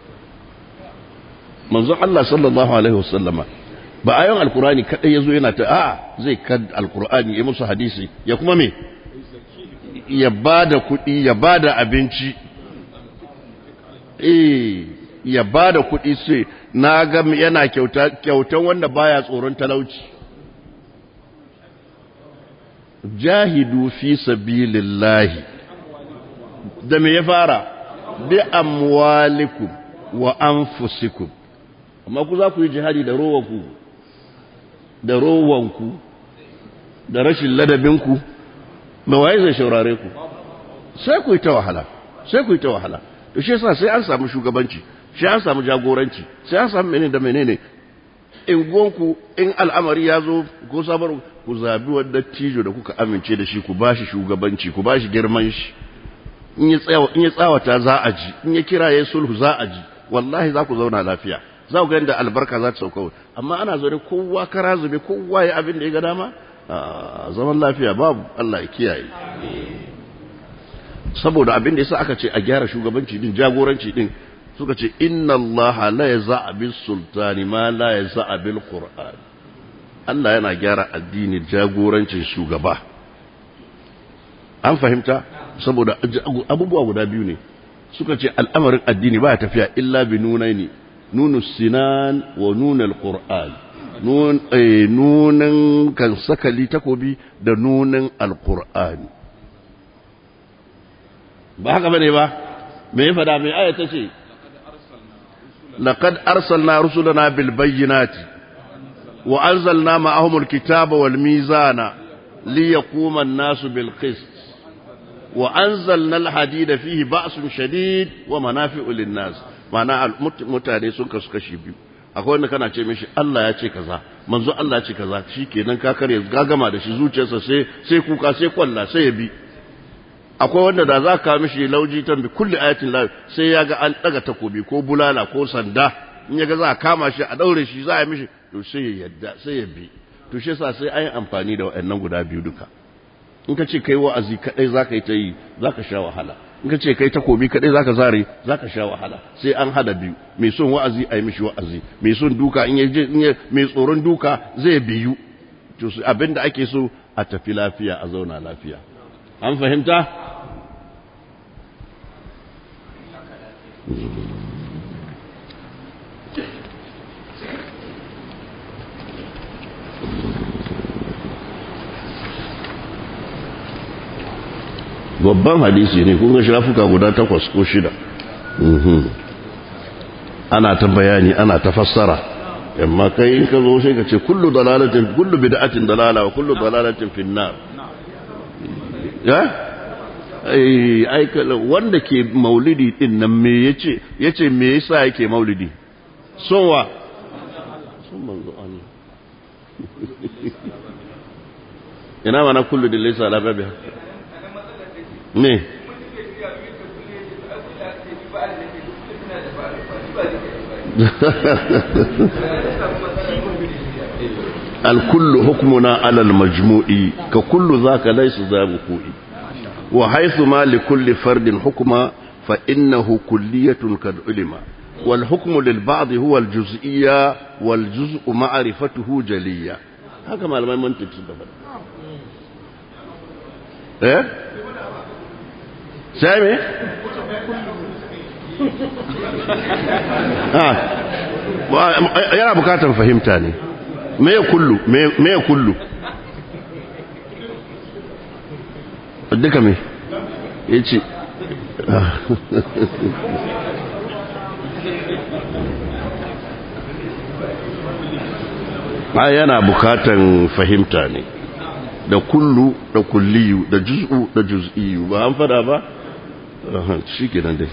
[SPEAKER 1] manzon Allah sallallahu alaihi wasallama ba ayon alkurani kadai yazo yana ta a zai kad alkurani ya musu hadisi ya kuma me ya bada kuɗi ya bada abinci eh ya bada kuɗi sai na ga yana kyauta kyautan wanda baya tsoron talauci jahidu fi sabilillahi da me ya fara bi amwalikum wa anfusikum amma ku za ku yi jihadi da rowanku da rowanku da rashin ladabinku ba waye zai shaurare ku sai ku yi ta wahala sai ku yi ta wahala to shi yasa sai an samu shugabanci sai an samu jagoranci sai an samu menene da menene in gonku in al'amari ya zo ko sabar ku zabi wanda tijo da kuka amince da shi ku bashi shugabanci ku bashi girman shi in ya tsawa in ya tsawata za a ji in ya kira ya sulhu za a ji wallahi za ku zauna lafiya za ku ga yadda albarka za ta sauka amma ana zaune kowa kara zube kowa ya abin da ya ga dama zaman lafiya babu Allah ya kiyaye saboda abin da yasa aka ce a gyara shugabanci din jagoranci din suka ce inna Allah la yaza'a bis sultani ma la yaza'a bil qur'an Allah yana gyara addini jagorancin shugaba an fahimta saboda abubuwa guda biyu ne suka ce al'amarin addini ba ya tafiya illa bi nunaini nunu sinan wa nunal qur'an nunan kan sakali takobi da nunan alqur'ani ba haka bane ba me ya fada me aya tace laqad arsalna rusulana bil bayyinati wa anzalna ma'ahum alkitaba wal mizana liyaquma an-nasu bil qist wa anzalna al-hadida fihi ba'sun shadid wa manafi'u lin-nas ma'ana mutane sun kasu kashi biyu akwai wanda kana ce mishi Allah ya ce kaza manzo Allah ya ce kaza shikenan ka kare gagama da shi zuciyarsa sai sai kuka sai kwalla sai ya bi akwai wanda da za ka mishi lauji tan bi kulli ayatin la sai ya ga an daga takobi ko bulala ko sanda in ya ga za a kama shi a daure shi za a mishi to sai ya yadda sai ya bi to shi yasa sai ayi amfani da waɗannan guda biyu duka in ka ce kai wa'azi kadai zaka yi ta yi zaka sha wahala in ka ce kai takobi kadai zaka zare zaka sha wahala sai an hada biyu mai son wa'azi ayi mishi wa'azi mai son duka in ya mai tsoron duka zai biyu to abinda ake so a tafi lafiya a zauna lafiya an fahimta babban hadisi ne kun ga shafuka guda takwas ko shida ana ta bayani ana ta fassara amma kai in ka zo sai ka ce kullu dalalatin kullu bid'atin dalala wa kullu dalalatin finnar ya ai ai wanda ke maulidi din nan me yace yace me yasa yake maulidi son wa son manzo Allah ina mana kullu dillahi ala babi ne الكل حكمنا على المجموع ككل ذاك ليس ذا وقوع وحيث ما لكل فرد حكم فإنه كلية قد علم والحكم للبعض هو الجزئية والجزء معرفته جلية هكذا ما لما منطق ايه سامي yana bukatar fahimta ne me ya kullu me ya kullu duka me ya ce a yana bukatan fahimta ne da kullu da kulliyu da juz'u da juz'iyu ba an fada ba shi kenan dai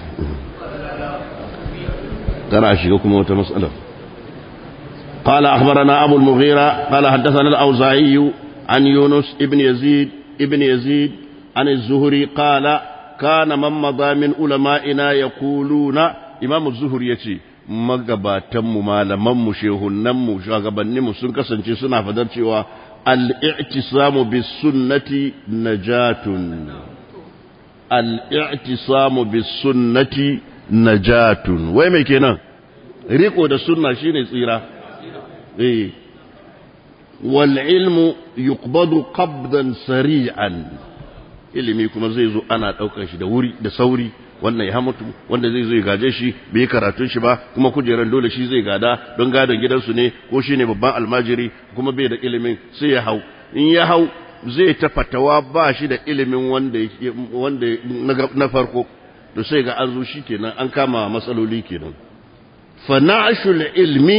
[SPEAKER 1] ترى شيكم وتمسألة قال أخبرنا أبو المغيرة قال حدثنا الأوزاعي عن يونس ابن يزيد ابن يزيد عن الزهري قال كان من مضى من علمائنا يقولون إمام الزهري يتي magabatanmu malamanmu shehunanmu shugabanninmu sun kasance suna fadar cewa al-i'tisamu bis sunnati najatun al-i'tisamu bis sunnati najatun wai mai kenan riko da sunna shine tsira eh wal ilmu yuqbadu qabdan sari'an ilimi kuma zai zo ana daukar shi da wuri da sauri wannan ya mutu wanda zai zo ya gaje shi bai karatun shi ba kuma kujeran dole shi zai gada don gadon gidansu ne ko shine babban almajiri kuma bai da ilimin sai ya hau in ya hau zai ta fatawa ba shi da ilimin wanda wanda na farko to sai ga an zo shi kenan an kama matsaloli kenan fa na'shul ilmi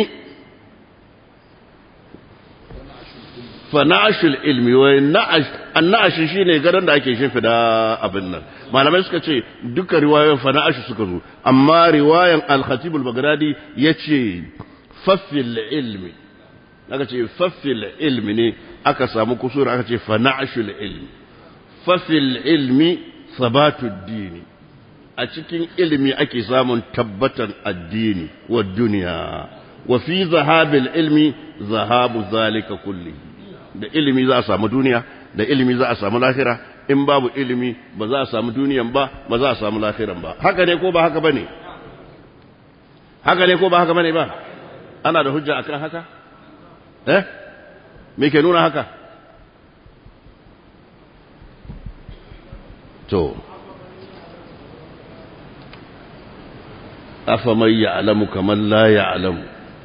[SPEAKER 1] fa na'shul ilmi wa na'ash an-na'ash shine gadan da ake shin fida abin nan malamai suka ce duka riwayoyin fa na'ash suka zo amma riwayan al-khatib al-baghdadi yace fafil ilmi aka ce fafil ilmi ne aka samu kusur aka ce fa na'shul ilmi fafil ilmi sabatu dini a cikin ilimi ake samun tabbatan addini wa duniya wa fi zahabil ilmi zahabu zalika kulli da ilimi za a samu duniya da ilimi za a samu lahira in babu ilimi ba za a samu duniyan ba ba za a samu lahiran ba haka ne ko ba haka bane haka ne ko ba haka bane ba ana da hujja akan haka eh me ke nuna haka to أفمن يعلم كمن لا يعلم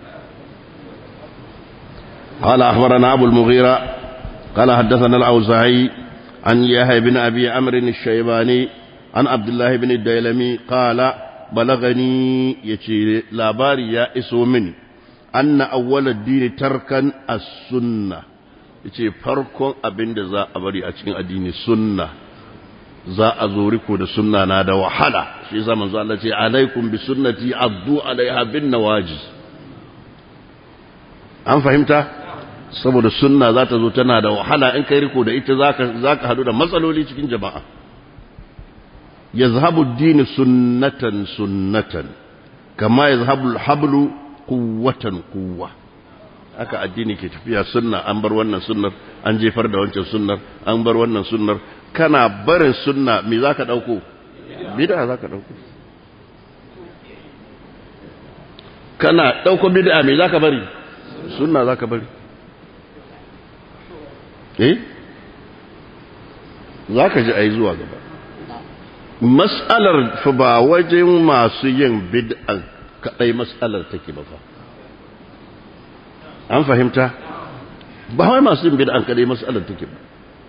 [SPEAKER 1] قال أخبرنا أبو المغيرة قال حدثنا الأوزاعي عن يحيى بن أبي عمرو الشيباني عن عبد الله بن الديلمي قال بلغني يتي لاباري يا اسو مني أن أول الدين تركا السنة yace farkon abin da za a bari a cikin addini sunna za a zo riko da sunna na da wahala shi yasa manzo Allah ce alaikum bi sunnati addu alaiha bin nawajiz an fahimta saboda sunna za ta zo tana da wahala in kai riko da ita zaka zaka hadu da matsaloli cikin jama'a yazhabu ad-din sunnatan sunnatan kama yazhabu al-hablu quwwatan quwwa haka addini ke tafiya sunna an bar wannan sunnar an jefar da wancan sunnar an bar wannan sunnar kana barin sunna me za ka ɗauko bid'a za ka ɗauko kana ɗauko bid'a me za ka bari sunna za ka bari eh za ka ji a yi zuwa gaba mas'alar fa ba wajen masu yin bid'a kaɗai mas'alar take ba fa an fahimta ba wai masu yin bid'a kaɗai mas'alar take ba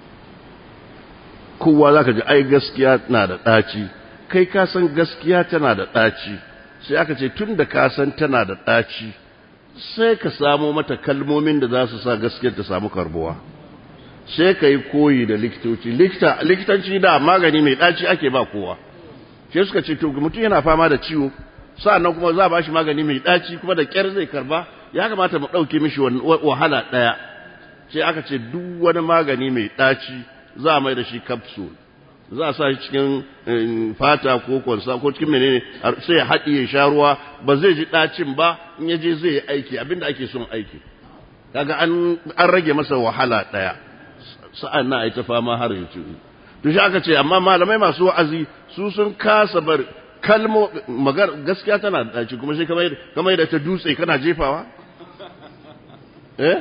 [SPEAKER 1] kowa za ka ji ai gaskiya na da ɗaci kai ka san gaskiya tana da ɗaci sai aka ce tun da ka san tana da ɗaci sai ka samo mata kalmomin da za su sa gaskiyar ta samu karbuwa sai ka yi koyi da likitoci likitanci da magani mai ɗaci ake ba kowa sai suka ce to mutum yana fama da ciwo sa'annan kuma za a ba shi magani mai ɗaci kuma da ƙyar zai karba ya kamata mu ɗauke mishi wahala ɗaya sai aka ce duk wani magani mai ɗaci za a mai da shi capsule za a sa shi cikin fata ko kwansa ko cikin menene sai ya haɗi ya sha ruwa ba zai ji ɗacin ba in ya je zai yi aiki abinda ake son aiki kaga an rage masa wahala ɗaya sa'an na a yi ta fama har ya ci to shi aka ce amma malamai masu wa'azi su sun kasa bar kalmo magar gaskiya tana da ɗaci kuma sai kamar da ta dutse kana jefawa eh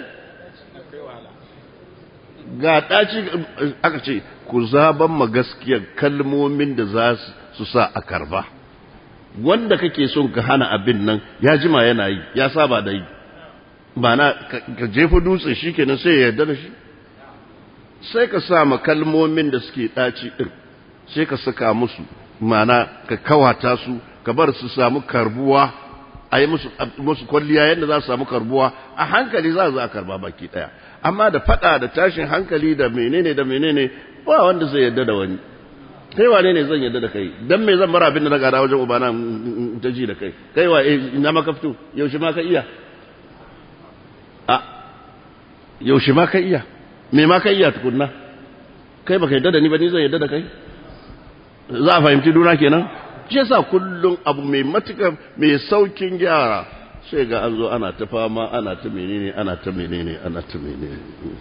[SPEAKER 1] ga ɗaci aka ce ku zaban ma gaskiyar kalmomin da za su sa a karba wanda kake son ka hana abin nan ya jima yana yi ya saba da yi ba na ka jefa dutse shi kenan sai ya yarda da shi sai ka sa ma kalmomin da suke ɗaci ɗin sai ka saka musu mana ka kawata su ka bar su samu karbuwa a yi musu kwalliya yadda za su samu karbuwa a hankali za a karba baki ɗaya amma da fada da tashin hankali da menene da menene ba wanda zai yadda da wani kai wane ne zan yadda da kai dan me zan bar abin da na gada wajen ubana ta ji da kai kai wa ina maka fito yaushe ma ka iya a yaushe ma ka iya me ma ka iya tukunna kai baka yadda da ni ba ni zan yadda da kai za a fahimci duna kenan shi yasa kullum abu mai matuka mai saukin gyara sai ga an zo ana ta fama ana ta menene ana ta menene ana ta menene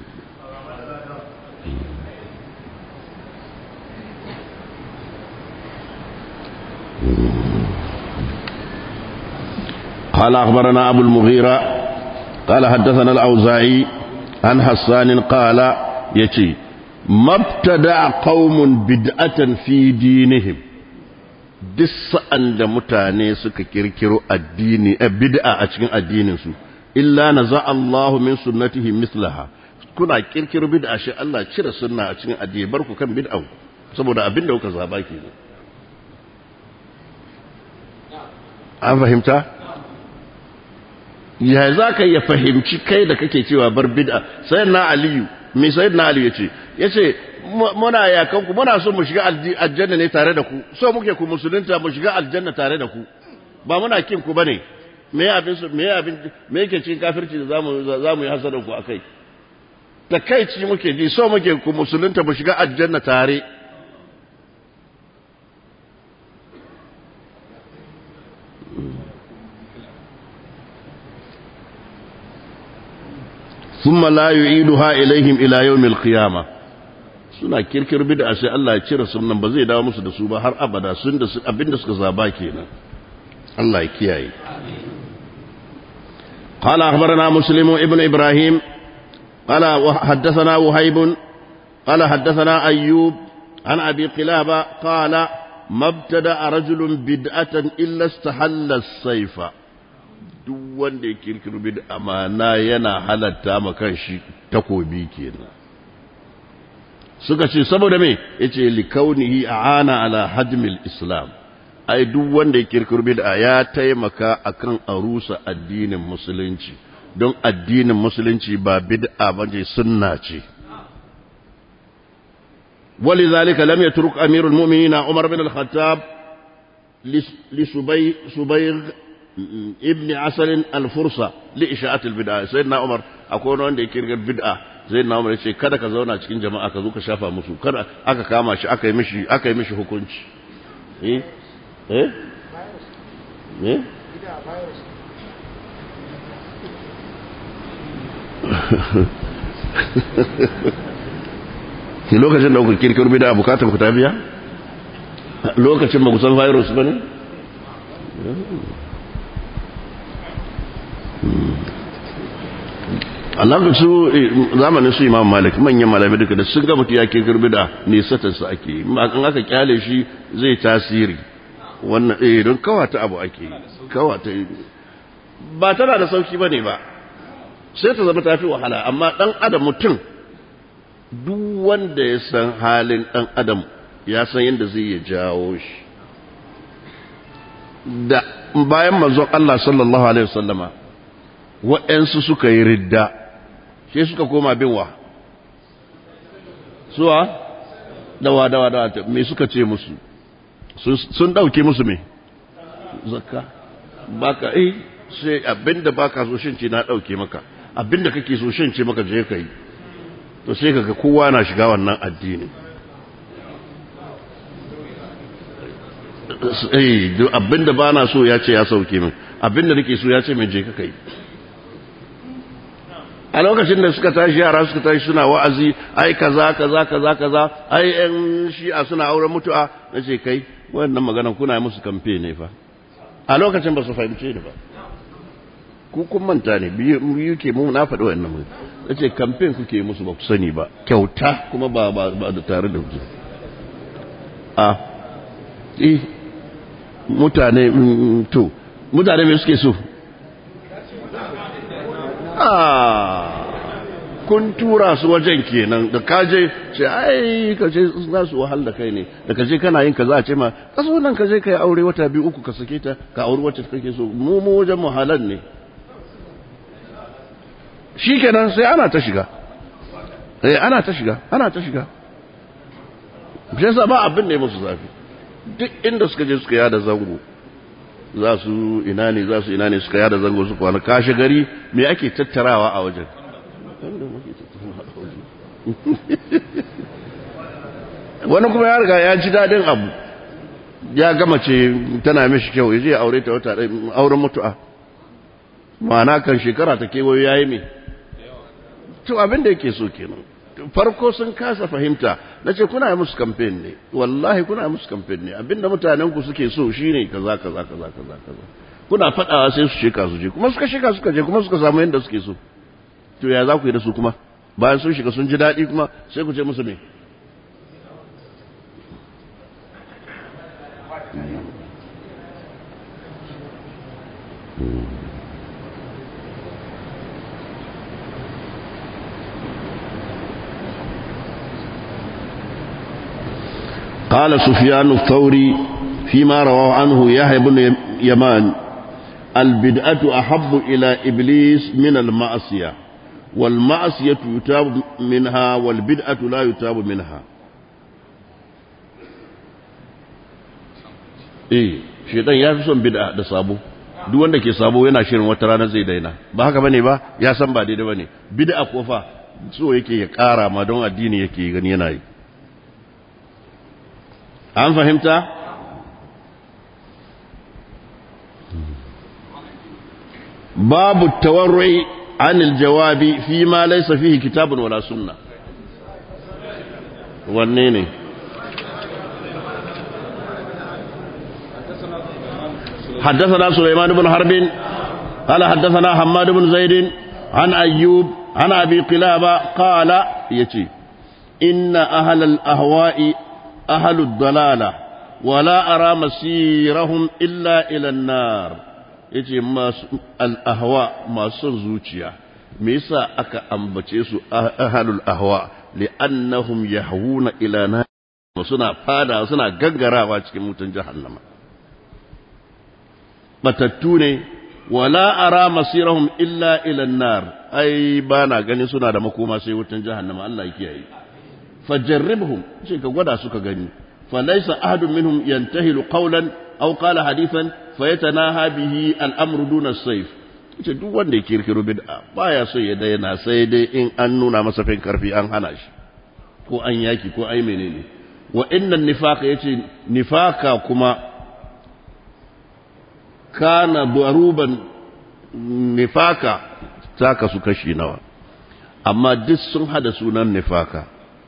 [SPEAKER 1] قال أخبرنا أبو المغيرة قال حدثنا الأوزاعي عن حسان قال يتي ما ابتدع قوم بدعة في دينهم duk sa'an da mutane suka kirkiro addini a bid'a a cikin addininsu illa na za Allahu min sunnatihi mislaha kuna kirkiro bid'a shi Allah cire sunna a cikin addini bar ku kan bid'an saboda abin da kuka zaba kenan an fahimta ya za ka ya fahimci kai da kake cewa bar bid'a sai na aliyu me sai na aliyu yace yace muna yakan ku muna so mu shiga aljanna ne tare da ku so muke ku musulunta mu shiga aljanna tare da ku ba muna kin ku bane me abin su me abin me yake cikin kafirci da zamu zamu yi hasadan ku akai takaici muke ji so muke ku musulunta mu shiga aljanna tare ثم لا يعيدها إليهم إلى يوم القيامة suna kirkir bid'a sai Allah ya cire sunan ba zai dawo musu da su ba har abada sun da abinda suka zaba kenan Allah ya kiyaye قال أخبرنا مسلم ابن إبراهيم قال حدثنا وهيب قال حدثنا أيوب عن أبي قلابة قال ما ابتدأ رجل بدعة إلا استحل السيف duk wanda ya kirkiro bid'a mana yana halatta ma kanshi takobi kenan suka ce saboda me yace likaunihi aana ala hadmil islam ai duk wanda ya kirkiro bid'a ya taimaka akan arusa addinin musulunci don addinin musulunci ba bid'a bace sunna ce ولذلك لم يترك أمير المؤمنين عمر بن الخطاب لسبيغ ابن عسل الفرصة لإشاعة البدعة سيدنا عمر أكون عندي كيرك البدعة سيدنا عمر يقول kada ka zauna cikin jama'a ka zo ka shafa musu kada aka kama shi aka yi mishi aka yi mishi hukunci eh eh eh ki lokacin da ku kirkiro bid'a bukatar ku ta biya lokacin ba ku san virus ba ne Allah su zamanin su Imam Malik manyan malamai duka da sun ga mutu ya kirkir bid'a ne satar su ake in aka kyale shi zai tasiri wannan eh don kawata abu ake kawata ba tana da sauki bane ba sai ta zama tafi wahala amma dan adam mutum duk wanda ya san halin dan adam ya san yadda zai ya jawo shi da bayan manzon Allah sallallahu alaihi wasallama waɗansu suka yi ridda sai suka koma bin wa suwa dawa dawa dawa me suka ce musu sun ɗauke musu me zakka baka eh sai abinda baka so shin ce na ɗauke maka abinda kake so shin ce maka je ka yi to sai kaga kowa na shiga wannan addini eh abinda ba na so ya ce ya sauke min abinda nake so ya ce min je ka kai a lokacin da suka tashi yara suka tashi suna wa'azi ai kaza kaza kaza kaza ai yan shi'a suna auren mutu'a nace kai wannan magana kuna musu kamfe ne fa a lokacin ba su fahimce ni ba ku kun manta ne biyu ke mu na faɗi wannan mun nace kamfen kuke musu ba ku sani ba kyauta kuma ba ba da tare da ku a eh mutane to mutane me suke so kun tura su wajen kenan da kaje ce ai kaje za su wahal da kai ne da kaje kana yin kaza a ce ma kaso nan kaje kai aure wata biyu uku ka sake ta ka aure wacce kake so mu mu wajen mu halal ne shikenan sai ana ta shiga eh ana ta shiga ana ta shiga shi yasa ba abin da ya musu zafi duk inda suka je suka yada zango za su ina ne za su ina ne suka yada zango su kwana kashe gari me ake tattarawa a wajen wani kuma ya riga ya ji daɗin abu ya gama ce tana mishi kyau ya je aure ta wata auren mutu'a ma'ana kan shekara ta kewayo ya yi me to abin da yake so kenan farko sun kasa fahimta na ce kuna musu kamfen ne wallahi kuna musu kamfen ne abinda mutanenku suke so shine kaza kaza kaza kaza kaza kuna fadawa sai su sheka su je kuma suka sheka suka je kuma suka samu yadda suke so to ya za ku yi da su kuma bayan sun shiga sun ji daɗi kuma sai ku ce musu me قال سفيان الثوري فيما رواه عنه يحيى بن يمان البدعة أحب إلى إبليس من المعصية والمعصية يتاب منها والبدعة لا يتاب منها إيه شيطان ya fi son bid'a da sabo duk wanda ke sabo yana shirin wata rana zai daina ba haka bane ba ya san ba daidai bane bid'a ko fa so yake ya kara ma don addini yake gani yana yi an fahimta babu tawarrui عن الجواب فيما ليس فيه كتاب ولا سنة والنيني حدثنا سليمان بن حرب قال حدثنا حماد بن زيد عن أيوب عن أبي قلابة قال يتي إن أهل الأهواء أهل الضلالة ولا أرى مسيرهم إلا إلى النار yace masu al'ahwa masu son zuciya me yasa aka ambace su ahalul ahwa li'annahum yahwuna ila nar suna fada suna gaggarawa cikin mutun jahannama batattu ne wala ara masirahum illa ila nar ai bana ganin suna da makoma sai wutan jahannama Allah ya kiyaye fajarribhum sai ka gwada suka gani falaysa ahadun minhum yantahilu qawlan aw qala hadithan fayatanaha bihi al'amru duna sayf ce duk wanda ya kirkiro bid'a baya so ya daina sai dai in an nuna masa fin karfi an hana shi ko an yaki ko ai menene wa inna nifaqa yace nifaka kuma kana daruban nifaka ta kasu kashi nawa amma duk sun hada sunan nifaka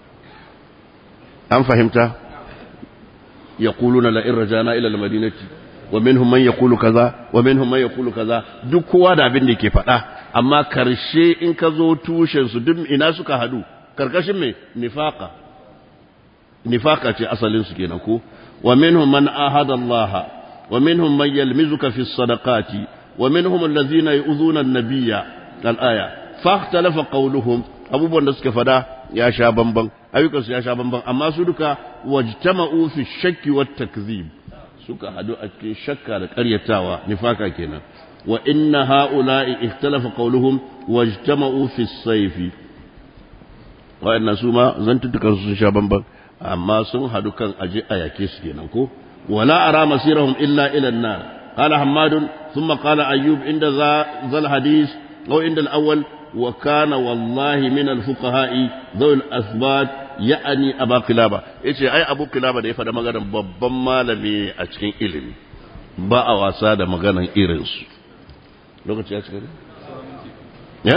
[SPEAKER 1] an fahimta yaquluna la in rajana ila al-madinati wa minhum man yaqulu kaza wa minhum man yaqulu kaza duk kowa da abin da yake faɗa amma karshe in ka zo tushen su duk ina suka hadu karkashin me nifaqa nifaqa ce asalin su kenan ko wa minhum man ahada Allah wa minhum man yalmizuka fi sadaqati wa minhum allazina yu'zuna an-nabiyya al-aya fahtalafa qawluhum abubuwan da suka fada ya sha bamban ayyukansu ya sha bamban amma su duka wajtama'u fi shakki wat takzib suka hadu a cikin shakka da ƙaryatawa nifaka kenan wa inna ha'ula'i ikhtalafa qawluhum wajtama'u fi sayfi wa inna suma zantutukan sun sha bamban amma sun hadu kan aje a yake su kenan ko wala ara masirahum illa ila an-nar qala hammad thumma qala ayyub inda zal hadith aw inda al-awwal wa kana wallahi min al-fuqaha'i dhawl asbat ya'ani abu kilaba yace ai abu kilaba da ya faɗa maganar babban malami a cikin ilimi ba a wasa da maganar irinsu lokaci ya shiga ne ya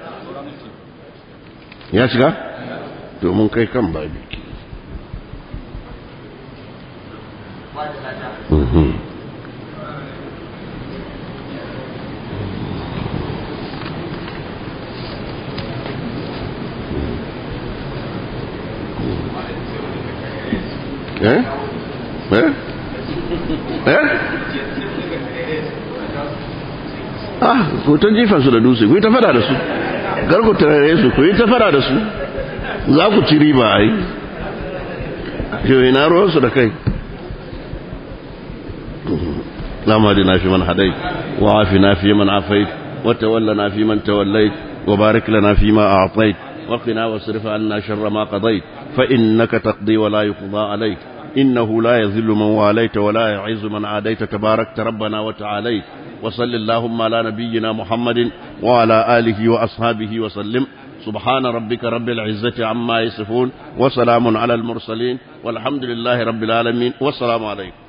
[SPEAKER 1] ya shiga domin kai kan babi eh eh eh ah hoton jifansu da dutse ku yi ta fada da su garku tarare su ku yi ta fada da su za ku ci riba a yi yau ina ruwansu da kai اللهم اهدنا فيمن هديت وعافنا فيمن عافيت وتولنا فيمن توليت وبارك لنا فيما أعطيت وقنا واصرف عنا شر ما قضيت فإنك تقضي ولا يقضى عليك إنه لا يذل من واليت ولا يعز من عاديت تباركت ربنا وتعاليت وصل اللهم على نبينا محمد وعلى آله وأصحابه وسلم سبحان ربك رب العزة عما يصفون وسلام على المرسلين والحمد لله رب العالمين والسلام عليكم